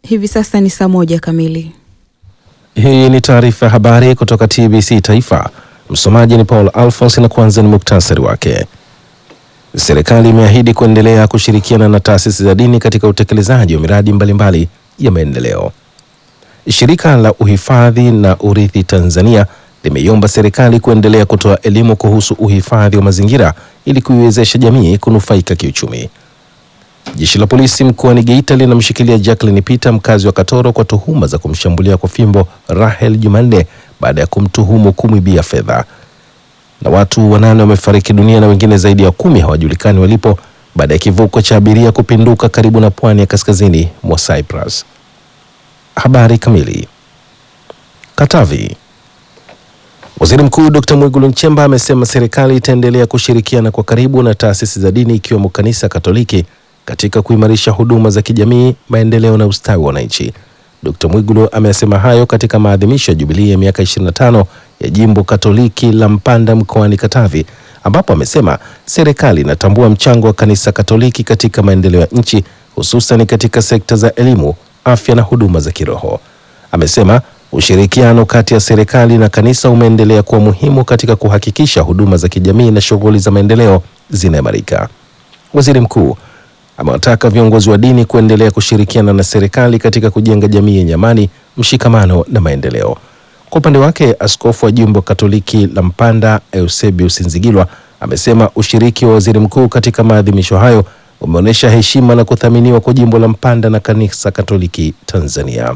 Hivi sasa ni saa moja kamili. Hii ni taarifa ya habari kutoka TBC Taifa. Msomaji ni Paul Alphonse na kwanza ni muktasari wake. Serikali imeahidi kuendelea kushirikiana na taasisi za dini katika utekelezaji wa miradi mbalimbali ya maendeleo. Shirika la uhifadhi na urithi Tanzania limeiomba serikali kuendelea kutoa elimu kuhusu uhifadhi wa mazingira ili kuiwezesha jamii kunufaika kiuchumi. Jeshi la polisi mkoani Geita linamshikilia Jacqueline Peter mkazi wa Katoro kwa tuhuma za kumshambulia kwa fimbo Rahel Jumanne baada ya kumtuhumu kumwibia fedha. Na watu wanane wamefariki dunia na wengine zaidi ya kumi hawajulikani walipo baada ya kivuko cha abiria kupinduka karibu na pwani ya kaskazini mwa Cyprus. Habari kamili. Katavi. Waziri Mkuu Dr. Mwigulu Nchemba amesema serikali itaendelea kushirikiana kwa karibu na taasisi za dini ikiwemo Kanisa Katoliki katika kuimarisha huduma za kijamii, maendeleo na ustawi wa wananchi. Dr. Mwigulu amesema hayo katika maadhimisho ya jubilii ya miaka 25 ya Jimbo Katoliki la Mpanda mkoani Katavi, ambapo amesema serikali inatambua mchango wa Kanisa Katoliki katika maendeleo ya nchi, hususan katika sekta za elimu, afya na huduma za kiroho. Amesema ushirikiano kati ya serikali na kanisa umeendelea kuwa muhimu katika kuhakikisha huduma za kijamii na shughuli za maendeleo zinaimarika. Waziri Mkuu amewataka viongozi wa dini kuendelea kushirikiana na serikali katika kujenga jamii yenye amani, mshikamano na maendeleo. Kwa upande wake, askofu wa jimbo Katoliki la Mpanda Eusebius Nzigilwa amesema ushiriki wa waziri mkuu katika maadhimisho hayo umeonyesha heshima na kuthaminiwa kwa jimbo la Mpanda na kanisa Katoliki Tanzania.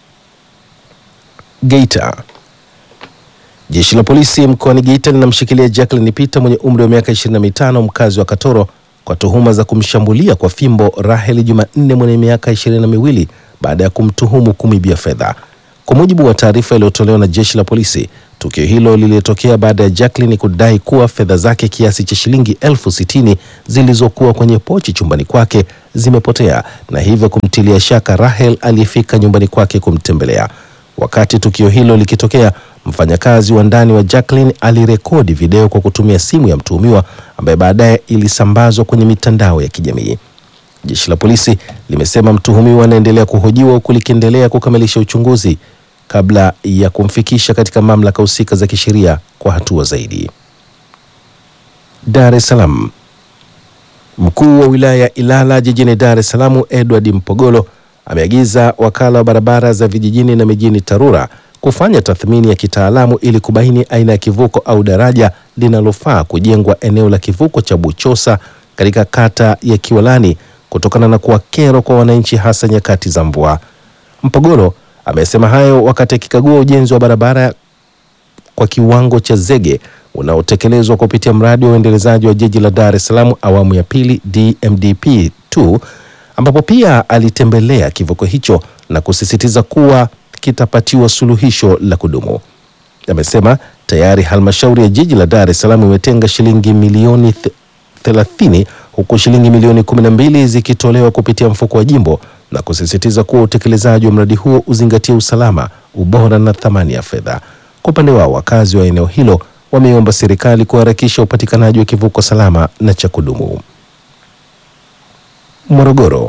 Geita. Jeshi la polisi mkoani Geita linamshikilia Jacqueline Peter mwenye umri wa miaka 25 mkazi wa Katoro kwa tuhuma za kumshambulia kwa fimbo Rahel Jumanne mwenye miaka ishirini na miwili baada ya kumtuhumu kumwibia fedha. Kwa mujibu wa taarifa iliyotolewa na jeshi la polisi, tukio hilo lilitokea baada ya Jacqueline kudai kuwa fedha zake kiasi cha shilingi elfu sitini zilizokuwa kwenye pochi chumbani kwake zimepotea na hivyo kumtilia shaka Rahel aliyefika nyumbani kwake kumtembelea. Wakati tukio hilo likitokea, mfanyakazi wa ndani wa Jacqueline alirekodi video kwa kutumia simu ya mtuhumiwa ambaye baadaye ilisambazwa kwenye mitandao ya kijamii. Jeshi la polisi limesema mtuhumiwa anaendelea kuhojiwa huku likiendelea kukamilisha uchunguzi kabla ya kumfikisha katika mamlaka husika za kisheria kwa hatua zaidi. Dar es Salaam. Mkuu wa wilaya ya Ilala jijini Dar es Salaam Edward Mpogolo ameagiza wakala wa barabara za vijijini na mijini TARURA kufanya tathmini ya kitaalamu ili kubaini aina ya kivuko au daraja linalofaa kujengwa eneo la kivuko cha Buchosa katika kata ya Kiwalani kutokana na kuwa kero kwa wananchi hasa nyakati za mvua. Mpogolo amesema hayo wakati akikagua ujenzi wa barabara kwa kiwango cha zege unaotekelezwa kupitia mradi wa uendelezaji wa jiji la Dar es Salaam awamu ya pili DMDP 2 ambapo pia alitembelea kivuko hicho na kusisitiza kuwa kitapatiwa suluhisho la kudumu. Amesema tayari halmashauri ya jiji la Dar es Salaam imetenga shilingi milioni 30 huku shilingi milioni 12 zikitolewa kupitia mfuko wa jimbo na kusisitiza kuwa utekelezaji wa mradi huo uzingatie usalama, ubora na thamani ya fedha. Kwa upande wao, wakazi wa eneo hilo wameomba serikali kuharakisha upatikanaji wa kivuko salama na cha kudumu. Morogoro.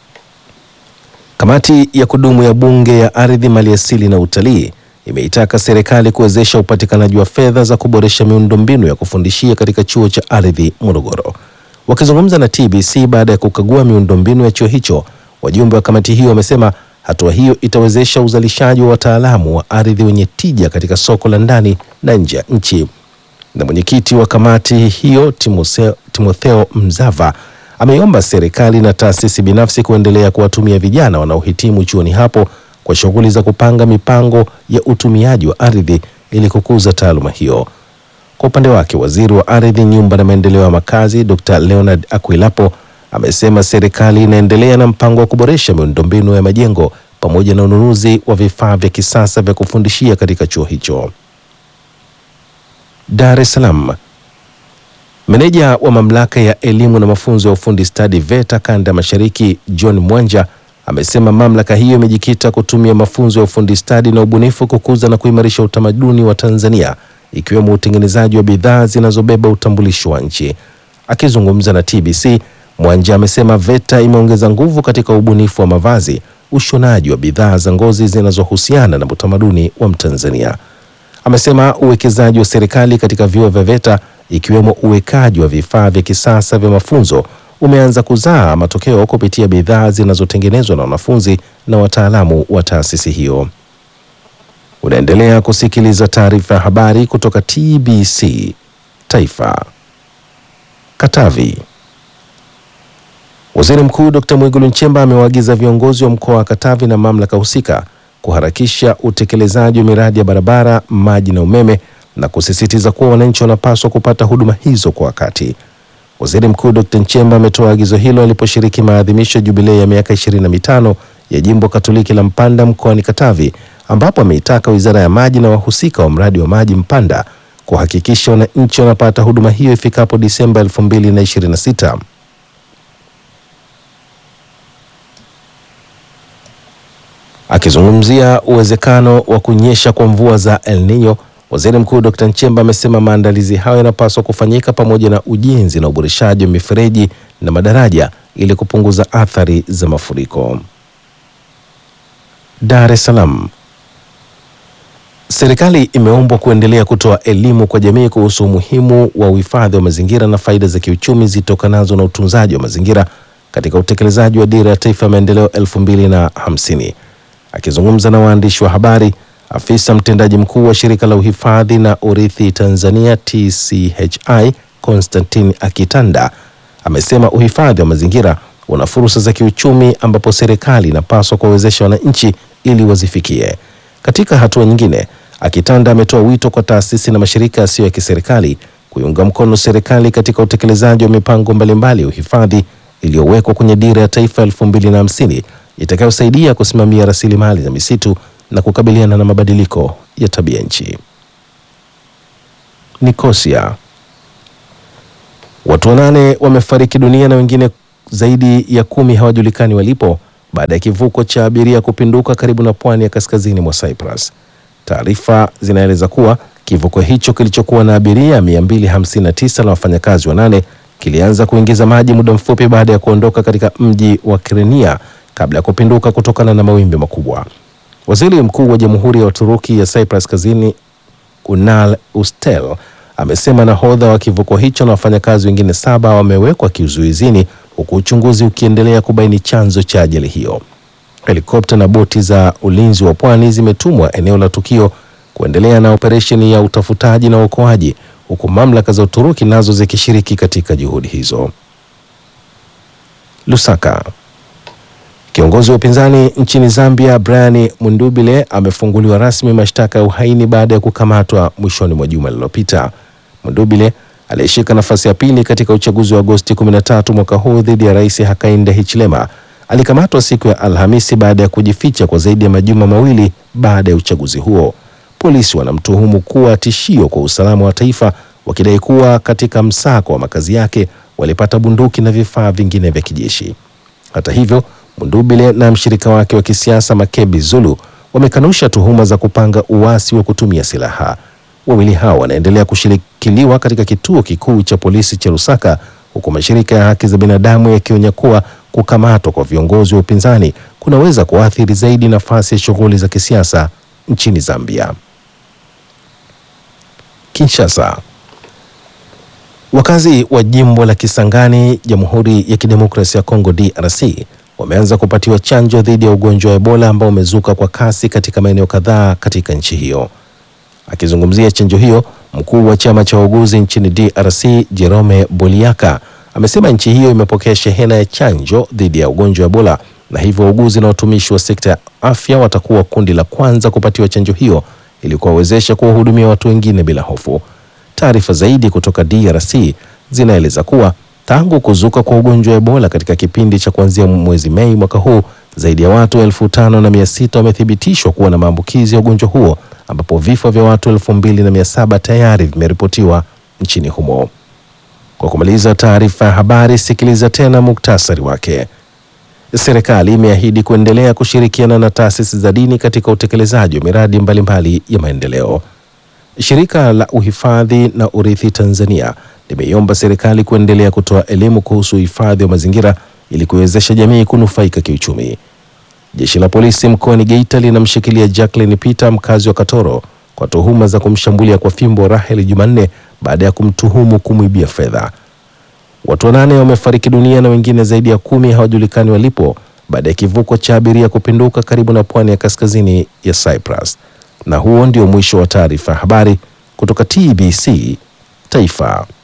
Kamati ya kudumu ya Bunge ya Ardhi, Maliasili na Utalii imeitaka serikali kuwezesha upatikanaji wa fedha za kuboresha miundombinu ya kufundishia katika chuo cha ardhi Morogoro. Wakizungumza na TBC baada ya kukagua miundombinu ya chuo hicho, wajumbe wa kamati hiyo wamesema hatua hiyo itawezesha uzalishaji wa wataalamu wa ardhi wenye tija katika soko la ndani na nje ya nchi. Na mwenyekiti wa kamati hiyo Timotheo, Timotheo Mzava ameiomba serikali na taasisi binafsi kuendelea kuwatumia vijana wanaohitimu chuoni hapo kwa shughuli za kupanga mipango ya utumiaji wa ardhi ili kukuza taaluma hiyo. Kwa upande wake, waziri wa ardhi, nyumba na maendeleo ya makazi Dr. Leonard Akwilapo amesema serikali inaendelea na mpango wa kuboresha miundombinu ya majengo pamoja na ununuzi wa vifaa vya kisasa vya kufundishia katika chuo hicho. Dar es Salaam. Meneja wa mamlaka ya elimu na mafunzo ya ufundi stadi VETA kanda ya mashariki John Mwanja amesema mamlaka hiyo imejikita kutumia mafunzo ya ufundi stadi na ubunifu kukuza na kuimarisha utamaduni wa Tanzania ikiwemo utengenezaji wa bidhaa zinazobeba utambulisho wa nchi. Akizungumza na TBC, Mwanja amesema VETA imeongeza nguvu katika ubunifu wa mavazi ushonaji wa bidhaa za ngozi zinazohusiana na utamaduni wa Mtanzania. Amesema uwekezaji wa serikali katika vyuo vya VETA ikiwemo uwekaji wa vifaa vya kisasa vya mafunzo umeanza kuzaa matokeo kupitia bidhaa zinazotengenezwa na wanafunzi na wataalamu wa taasisi hiyo. Unaendelea kusikiliza taarifa ya habari kutoka TBC Taifa. Katavi. Waziri Mkuu Dr. Mwigulu Nchemba amewaagiza viongozi wa mkoa wa Katavi na mamlaka husika kuharakisha utekelezaji wa miradi ya barabara, maji na umeme na kusisitiza kuwa wananchi wanapaswa kupata huduma hizo kwa wakati. Waziri Mkuu Dr. Nchemba ametoa agizo hilo aliposhiriki maadhimisho ya jubilei ya miaka 25 ya Jimbo Katoliki la Mpanda mkoani Katavi ambapo ameitaka Wizara ya Maji na wahusika wa mradi wa maji Mpanda kuhakikisha wananchi wanapata huduma hiyo ifikapo Disemba 2026. Akizungumzia uwezekano wa kunyesha kwa mvua za El Nino, Waziri Mkuu Dr. Nchemba amesema maandalizi hayo yanapaswa kufanyika pamoja na ujenzi na uboreshaji wa mifereji na madaraja ili kupunguza athari za mafuriko. Dar es Salaam. Serikali imeombwa kuendelea kutoa elimu kwa jamii kuhusu umuhimu wa uhifadhi wa mazingira na faida za kiuchumi zitokanazo na utunzaji wa mazingira katika utekelezaji wa Dira ya Taifa ya Maendeleo 2050. Akizungumza na waandishi wa habari, afisa mtendaji mkuu wa shirika la uhifadhi na urithi Tanzania TCHI Constantine Akitanda amesema uhifadhi wa mazingira una fursa za kiuchumi ambapo serikali inapaswa kuwawezesha wananchi ili wazifikie. Katika hatua nyingine, Akitanda ametoa wito kwa taasisi na mashirika yasiyo ya kiserikali kuiunga mkono serikali katika utekelezaji wa mipango mbalimbali ya uhifadhi iliyowekwa kwenye Dira ya Taifa 2050 itakayosaidia kusimamia rasilimali za misitu na kukabiliana na mabadiliko ya tabia nchi. Nikosia. Watu wanane wamefariki dunia na wengine zaidi ya kumi hawajulikani walipo baada ya kivuko cha abiria kupinduka karibu na pwani ya kaskazini mwa Cyprus. Taarifa zinaeleza kuwa kivuko hicho kilichokuwa na abiria 259 na wafanyakazi wanane kilianza kuingiza maji muda mfupi baada ya kuondoka katika mji wa Kyrenia kabla ya kupinduka kutokana na mawimbi makubwa. Waziri Mkuu wa Jamhuri ya Uturuki ya Cyprus Kazini Unal Ustel amesema nahodha wa kivuko hicho na wafanyakazi wengine saba wamewekwa kizuizini huku uchunguzi ukiendelea kubaini chanzo cha ajali hiyo. Helikopta na boti za ulinzi wa pwani zimetumwa eneo la tukio kuendelea na operesheni ya utafutaji na uokoaji huku mamlaka za Uturuki nazo zikishiriki katika juhudi hizo. Lusaka. Kiongozi wa upinzani nchini Zambia Brian Mundubile amefunguliwa rasmi mashtaka ya uhaini baada ya kukamatwa mwishoni mwa juma lililopita. Mundubile aliyeshika nafasi ya pili katika uchaguzi wa Agosti 13 mwaka huu dhidi ya Rais Hakainde Hichilema alikamatwa siku ya Alhamisi baada ya kujificha kwa zaidi ya majuma mawili baada ya uchaguzi huo. Polisi wanamtuhumu kuwa tishio kwa usalama wa taifa, wakidai kuwa katika msako wa makazi yake walipata bunduki na vifaa vingine vya kijeshi. Hata hivyo, Mundubile na mshirika wake wa kisiasa Makebi Zulu wamekanusha tuhuma za kupanga uasi wa kutumia silaha. Wawili hao wanaendelea kushirikiliwa katika kituo kikuu cha polisi cha Lusaka, huku mashirika ya haki za binadamu yakionya kuwa kukamatwa kwa viongozi wa upinzani kunaweza kuathiri zaidi nafasi ya shughuli za kisiasa nchini Zambia. Kinshasa. Wakazi wa jimbo la Kisangani, Jamhuri ya Kidemokrasia ya Kongo DRC wameanza kupatiwa chanjo dhidi ya ugonjwa wa Ebola ambao umezuka kwa kasi katika maeneo kadhaa katika nchi hiyo. Akizungumzia chanjo hiyo, mkuu wa chama cha wauguzi nchini DRC Jerome Boliaka amesema nchi hiyo imepokea shehena ya chanjo dhidi ya ugonjwa wa Ebola na hivyo wauguzi na watumishi wa sekta ya afya watakuwa kundi la kwanza kupatiwa chanjo hiyo ili kuwawezesha kuwahudumia watu wengine bila hofu. Taarifa zaidi kutoka DRC zinaeleza kuwa tangu kuzuka kwa ugonjwa wa Ebola katika kipindi cha kuanzia mwezi Mei mwaka huu, zaidi ya watu elfu tano na mia sita wamethibitishwa kuwa na maambukizi ya ugonjwa huo ambapo vifo vya watu elfu mbili na mia saba tayari vimeripotiwa nchini humo. Kwa kumaliza taarifa ya habari, sikiliza tena muktasari wake. Serikali imeahidi kuendelea kushirikiana na taasisi za dini katika utekelezaji wa miradi mbalimbali ya maendeleo. Shirika la uhifadhi na urithi Tanzania limeiomba serikali kuendelea kutoa elimu kuhusu uhifadhi wa mazingira ili kuwezesha jamii kunufaika kiuchumi. Jeshi la polisi mkoani Geita linamshikilia Jacqueline Peter mkazi wa Katoro kwa tuhuma za kumshambulia kwa fimbo Rahel Jumanne baada ya kumtuhumu kumwibia fedha. Watu wanane wamefariki dunia na wengine zaidi ya kumi hawajulikani walipo baada ya kivuko cha abiria kupinduka karibu na pwani ya kaskazini ya Cyprus. Na huo ndio mwisho wa taarifa ya habari kutoka TBC Taifa.